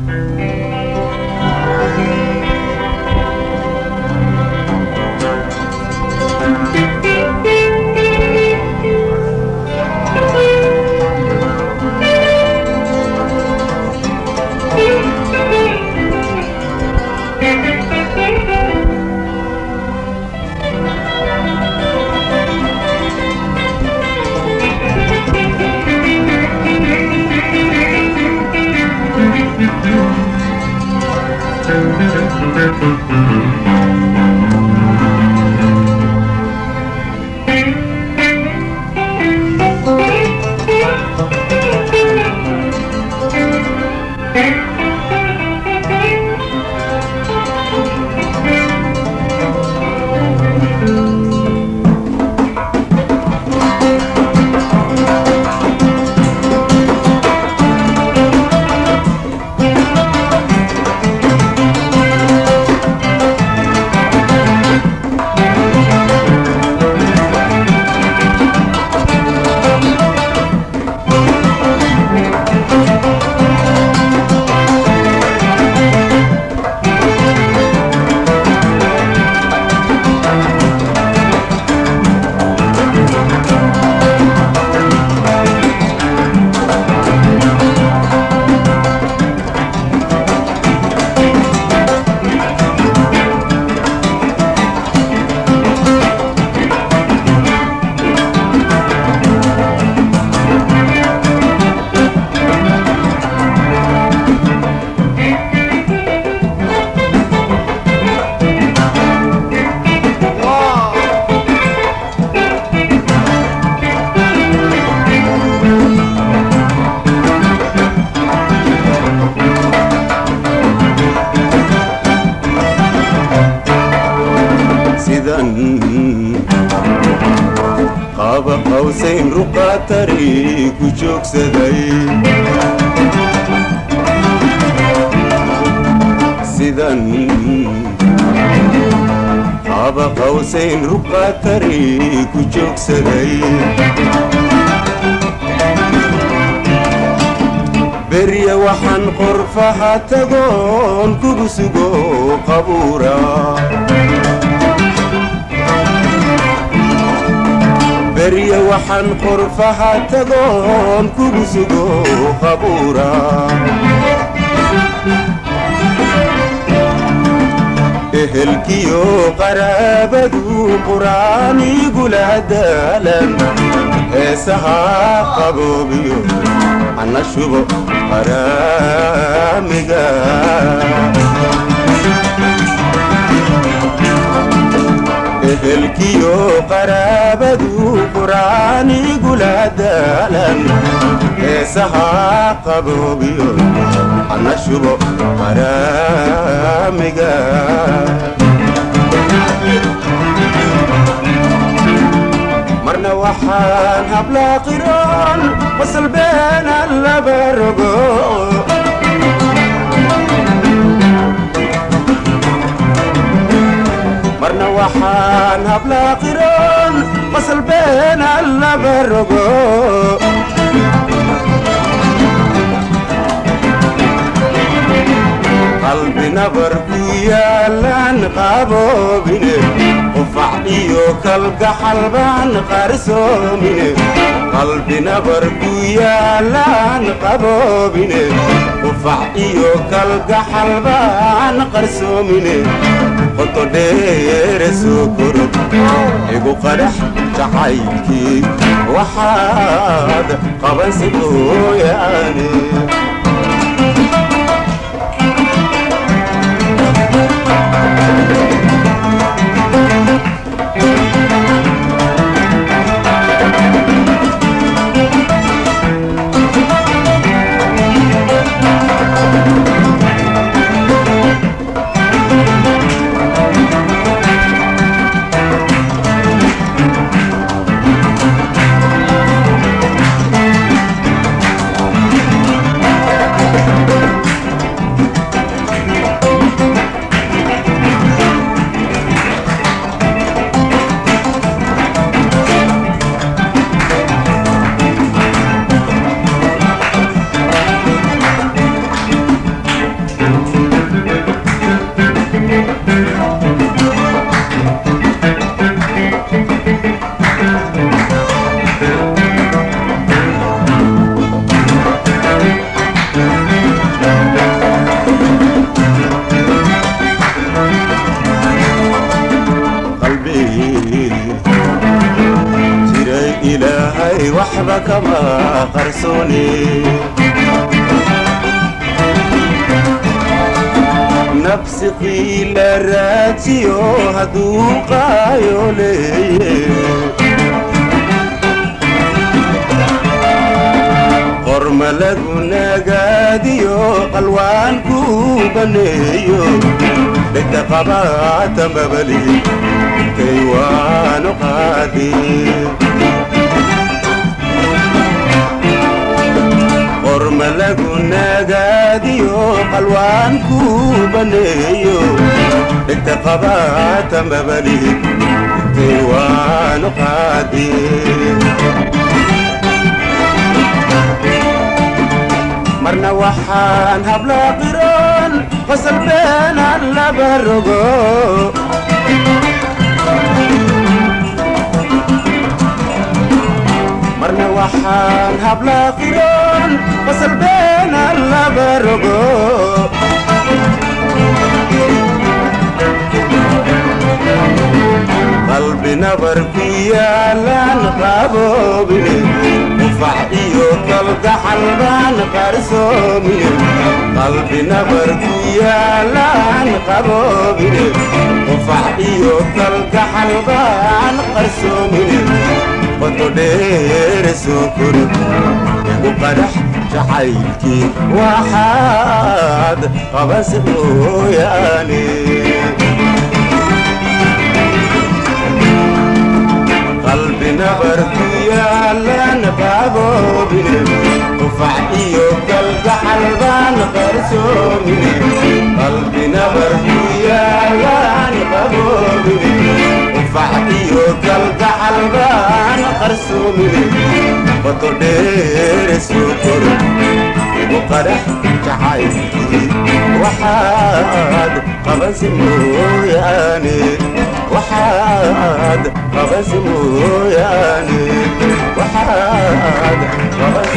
sidan qaaba qawsayn ruqaatari ku joogsaday sidan qaaba qawsayn ruqaatari ku joogsaday berya waxaan qorfaha tagoon kugu sugo qabuura berya waxaan qorfaha tagoon kugu sugo qabuura ehelkiyo qaraabadu qur'aan igula daalan heesaha qaboobiyo ana shubo qaraamiga ehelkiyo qaraabadu qur'aan igula daalan heesaha qaboobiyo ana shubo qaraamiga marna waxaan hablaa qiroon wasalbeena laba rogo marna waxaan hablaa qiroon wasalbeena laba rogo qalbi nabar ku yaalaan qaboobine qufac iyo kalgaxal baan qarsoomine qalbi nabar ku yaalaan qaboobine qufac iyo kalgaxal baan qarsoomine qoto dheere soo korod igu qadhax jacaylkii waxaad qabansi mooyaane kama qarsoone nabsi qiila raajiyo hadduu qaayo leeye qorma lagu nagaadiyo qalwaan ku baneeyo dhegta qabaata mabali intay waanu qaadi qorma lagu nagaadiyo qalwaan ku baneeyo dhegta qabaata mabali intay waanu qaadi marna waxaan habla qiron qosol beenaan laba rogo marna waxaan habla qiron qosol beenaan laba rogo qalbi nabar ku yaalaan qaboobine qufac iyo kalgaxal baan qarsoomine qalbi nabar ku yaalaan qaboobine qufac iyo kalgaxal baan qarsoomine qoto dheere soo kori igu qadhax jacaylkii waxaad qabase mooyaane qalbi nabar ku yaalaan qaboobine qufac iyo kalgaxal baan qarsoomine qalbi nabar ku yaalaan qaboobine qufac iyo kalgaxal baan qarsoomine qoto dheere soo koro igu qadhax jacaylkii waxaad qabansi mooyaane waxaad qabasi mooyaane waxaad qabasi